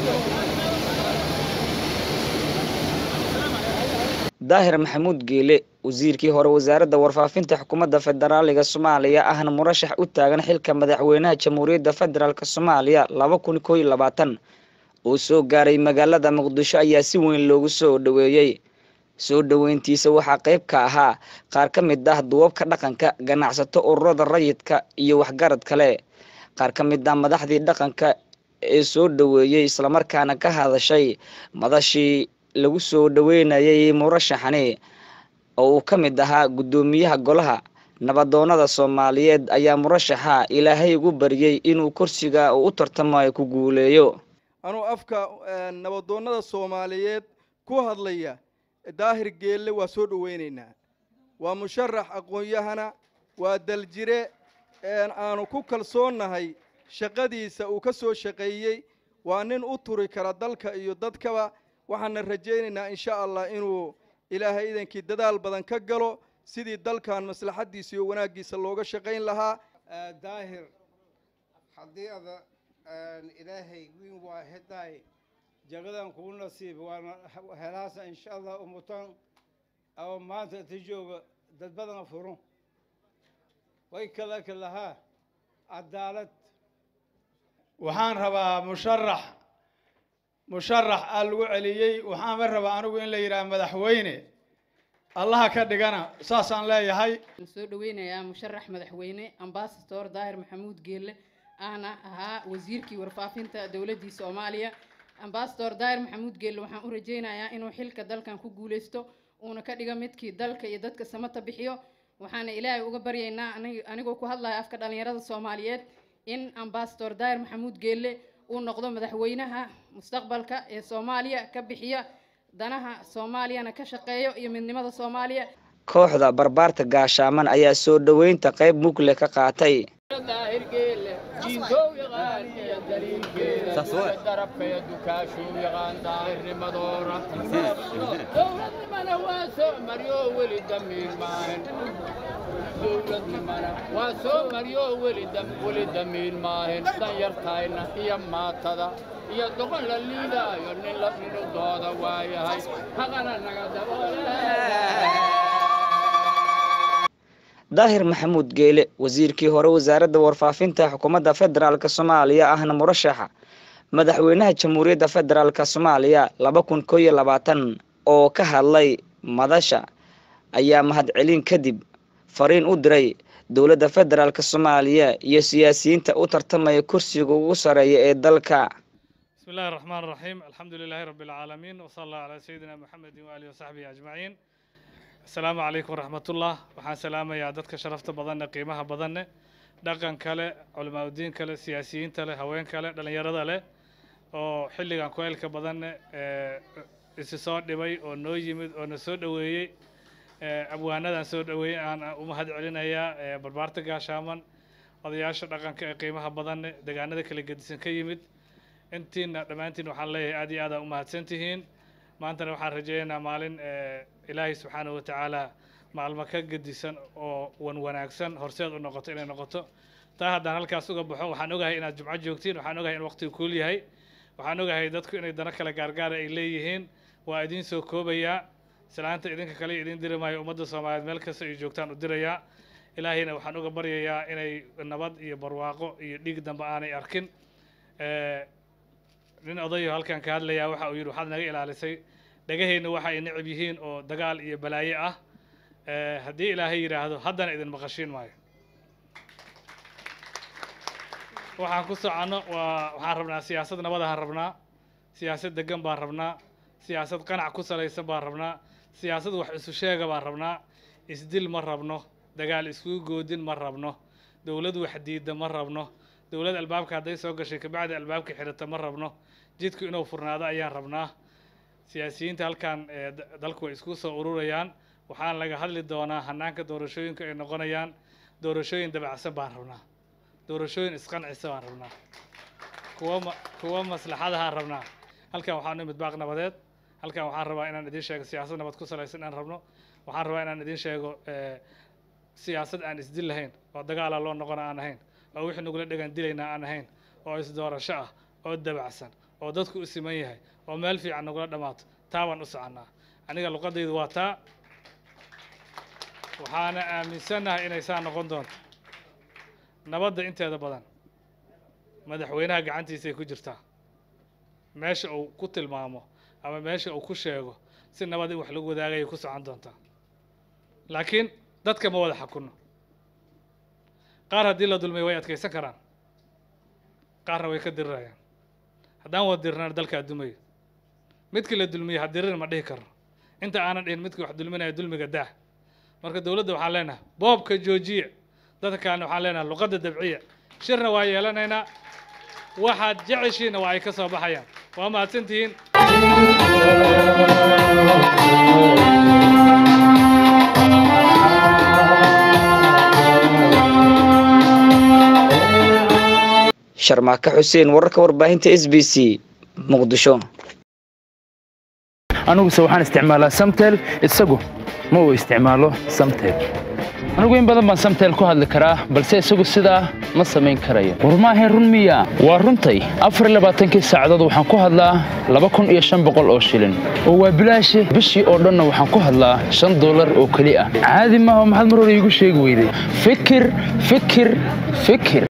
daahir maxamuud geele wasiirkii hore wasaaradda warfaafinta xukuumadda federaaliga soomaaliya ahna murashax u taagan xilka madaxweynaha jamhuuriyadda federaalk soomaaliya laba kun koo iyo labaatan oo soo gaaray magaalada muqdisho ayaa si weyn loogu soo dhoweeyey soo dhoweyntiisa waxaa qayb ka ahaa qaar ka mid ah duwabka dhaqanka ganacsato ururada rayidka iyo waxgarad kale qaar ka mid ah madaxdii dhaqanka ee soo dhoweeyey islamarkaana ka hadashay madashii lagu soo dhoweynayay murashaxani oo uu ka mid ahaa guddoomiyaha golaha nabadoonada soomaaliyeed ayaa murashaxa ilaahay ugu baryey inuu kursiga uu u tartamayo ku guuleeyo anuu afka nabadoonnada soomaaliyeed ku hadlaya daahir geelle waa soo dhoweynaynaa waa musharax aqoon-yahana waa daljire aanu ku kalsoonnahay shaqadiisa uu ka soo shaqeeyey waa nin u turi kara dalka iyo dadkaba waxaana rajaynaynaa insha allah inuu ilaahay idankii dadaal badan ka galo sidii dalkan maslaxaddiisa iyo wanaaggiisa looga shaqayn lahaa daahir haddii ada ilaahay wiin waa hedaay jagadan kuu nasiib waana helaasa insha allah umutan oo maanta inta jooga dad badan furun way kala kalahaa cadaalad waxaan rabaa musharax musharax aa lagu celiyey waxaanba rabaa anigu in la yidhaha madaxweyne allaha ka dhigana saasaan leeyahay soo dhoweynayaa musharax madaxweyne ambasador daahir maxamuud geelle ahna ahaa wasiirkii warfaafinta dowladdii soomaaliya ambasador daahir maxamuud geelle waxaan u rajaynayaa inuu xilka dalkan ku guuleysto uuna ka dhigo midkii dalka iyo dadka samata bixiyo waxaana ilaahay uga baryaynaa anigoo ku hadlaya afka dhallinyarada soomaaliyeed in ambasador daahir maxamuud geelle uu noqdo madaxweynaha mustaqbalka ee soomaaliya ka bixiya danaha soomaaliyana ka shaqeeyo iyo midnimada soomaaliya kooxda barbaarta gaashaaman ayaa soo dhoweynta qayb mugle ka qaatay waa soo maryo weli damiin maahin danyartayna iyo maatada iyo doqon la liidaayo nin la nidudooda waayahay haqana naga daahir maxamuud geele wasiirkii hore wasaaradda warfaafinta xukuumadda federaalk soomaaliya ahna murashaxa madaxweynaha jamhuuriyadda federaalk soomaaliya laba kun koo iyo labaatan oo ka hadlay madasha ayaa mahadcelin kadib fariin u diray dowladda federaalk soomaaliya iyo siyaasiyiinta u tartamaya kursiga ugu sareeya ee dalka bismi illahi raxmaan raxiim alxamdu lilaahi rabbi alcaalamiin wasala allahu calaa sayidina maxamedin waaalihi wasaxbihi ajmaciin asalaamu calaykum waraxmatullah waxaan salaamayaa dadka sharafta badanne qiimaha badanne dhaqan kale culamaa udiin kale siyaasiyiinta leh haween kale dhallinyarada leh oo xilligan ku-eelka badanne isi soo dhibay oo noo yimid oo na soo dhoweeyey abwaanadan soo dhoweeyey aan u mahad celinayaa barbaarta gaashaaman odayaasha dhaqanka ee qiimaha badanne deegaanada kala gedisan ka yimid intiina dhammaantiin waxaan leeyahay aad iyo aad aa u mahadsan tihiin maantana waxaan rajeynaynaa maalin ilaahay subxaanahu watacaala maalmo ka gedisan oo wan wanaagsan horseed u noqoto inay noqoto taa haddaan halkaas uga baxo waxaan ogahay inaad jumco joogtiin waxaan ogahay in waqtigu kuul yahay waxaan ogahay dadku inay dano kale gaargaara ay leeyihiin waa idiin soo koobayaa islaanta idinka kale idiin diri maayo ummadda soomaaliyeed meel kasta ay joogtaan u dirayaa ilaahayna waxaan uga baryayaa inay nabad iyo barwaaqo iyo dhiig dambe aanay arkin nin odayo halkan ka hadlayaa waxa uu yidhi waxaad naga ilaalisay dhagaheenna waxa ay necab yihiin oo dagaal iyo balaaye ah haddii ilaahay yidhaahdo haddana idin maqashiin maayo waxaan ku soconno waa waxaan rabnaa siyaasad nabadahaan rabnaa siyaasad degan baan rabnaa siyaasad qanac ku salaysan baan rabnaa siyaasad wax isu sheega baan rabnaa isdil ma rabno dagaal iskugu goodin ma rabno dowlad wax diidda ma rabno dowlad albaabka hadday soo gashay kabacdi albaabka xidhata ma rabno jidku inuu furnaado ayaan rabnaa siyaasiyiinta halkan dalku way isku soo ururayaan waxaan laga hadli doonaa hanaanka doorashooyinka ay noqonayaan doorashooyin dabacsan baan rabnaa doorashooyin isqancisa baan rabnaa kuwa kuwa maslaxadahaan rabnaa halkan waxaan u imid baaq nabadeed halkan waxaan rabaa inaan idiin sheego siyaasad nabad ku salaysan inaan rabno waxaan rabaa inaan idiin sheego siyaasad aan isdil lahayn oo dagaala loo noqona aan ahayn oo wixii nagula dhegan dilayna aan ahayn oo isdoorasho ah oo dabacsan oo dadku u siman yahay oo meel fiican nagula dhammaato taa baan u soconnaa aniga luqadaydu waa taa waxaana aaminsannahay inay saa noqon doonto nabadda inteeda badan madaxweynaha gacantiisay ku jirtaa meesha uu ku tilmaamo ama meesha uu ku sheego si nabad in wax lagu wadaagayay ku socon doontaa laakiin dadka ma wada xakunno qaar haddii la dulmiyo way adkaysan karaan qaarna way ka dirirayaan haddaan wada dirnaan dalkaa dumayo midkii la dulmiyey ha dirir ma dhihi karno inta aanan dhihin midkii wax dulminaya dulmiga daah marka dowladda waxaan leenahay boobka joojiya dadka kalena waxaan leenahay luqadda dabciya shirna waa yeelanaynaa waxaad jeceshiinna waa ay ka soo baxayaan waa mahadsantihiin sharmaaka xuseen wararka warbaahinta s b c muqdisho aniguse waxaan isticmaalaa samtel isagu ma uu isticmaalo samtel anigu in badan baan samtel ku hadli karaa balse isagu sidaa ma samayn karayo war maahayn run miya waa runtay afar iyo labaatankii saacadood waxaan ku hadlaa laba kun iyo shan boqol oo shilin oo waa bilaashi bishii oo dhanna waxaan ku hadlaa shan dollar oo keli ah caadi maaha maxaad mar hore iigu sheegi weyday fikir fikir fikir